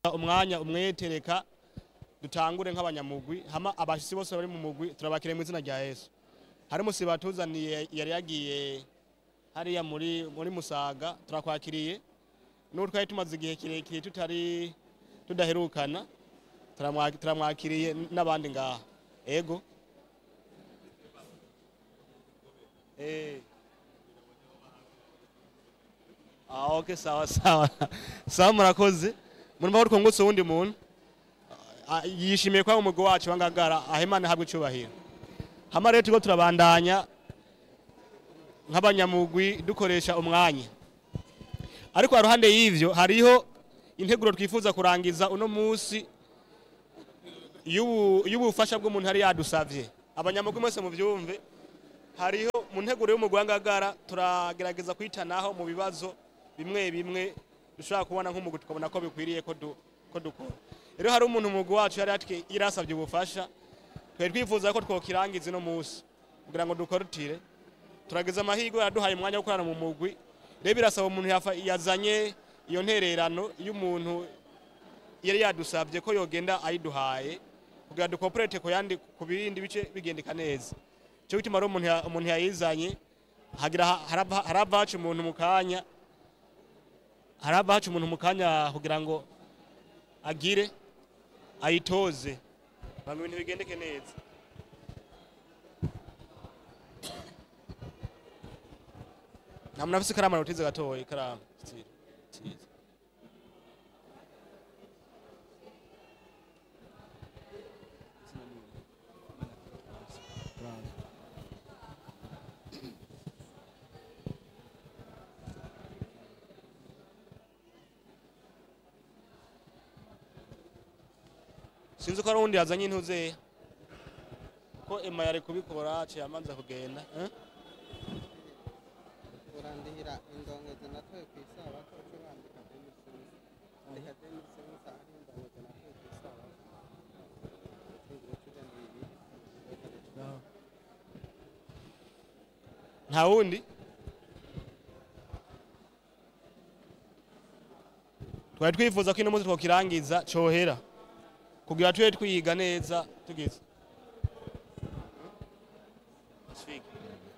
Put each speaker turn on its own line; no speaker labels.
umwanya umwete reka dutangure nk'abanyamugwi hama abashitsi bose bari mu mugwi turabakire mu izina rya yesu hari umusi batuzaniye yari yagiye hariya muri muri musaga turakwakiriye n'ubu twari tumaze igihe kirekire tutari tudaherukana turamwa- turamwakiriye n'abandi ngaha ego Eh. Ah, okay, sawa sawa sawa murakoze murumva ko twungutse uwundi muntu Ah, yishimiye kwa umugwi wacu wangagara ahimana habwe icubahiro hama rero turiko turabandanya nk'abanyamugwi dukoresha umwanya ariko haruhande y'ivyo hariho integuro twifuza kurangiza uno musi y'ubu- y'ubufasha bw'umuntu yari yadusavye abanyamugwi mwese muvyumve hariho mu nteguro y'umugwi wangagara turagerageza kwitanaho mu bibazo bimwe bimwe dushobora kubona nk'umugwi tukabona ko bikwiriye ko du- ko dukora rero hari umuntu umugwi wacu yari yatwe- yarasavye ubufasha twari twifuza ko twokirangiza ino musi kugira ngo dukorutire turageza amahirwe yaduhaye umwanya wo gukorana mu mugwi rero birasaba umuntu yafa- yazanye iyo ntererano y'umuntu yari yadusabye ko yogenda ayiduhaye kugira dukoperete ku yandi ku bindi bice bigendeka neza cyo gituma rero umuntu ya- umuntu yayizanye hagira ha- harava harava haca umuntu mu kanya harava haca umuntu mu kanya kugira ngo agire ayitoze kugira ngo ibintu bigendeke neza nta muntu afise ikaramu arutize gatoya ikaramu Steve. Steve. sinzi ko hari uwundi yazanye intuze ko ema yari kubikora aciye amanza kugenda eh?
urandihira indongozi natoye ku isabato uce wandika demisimizi andika demisimizi aho indongozi natoye ku isabato shingiro cy'ijana bibiri
nta wundi twari twifuza ko ino munsi twokirangiza cohera kugira tube twiga neza tugize Speak.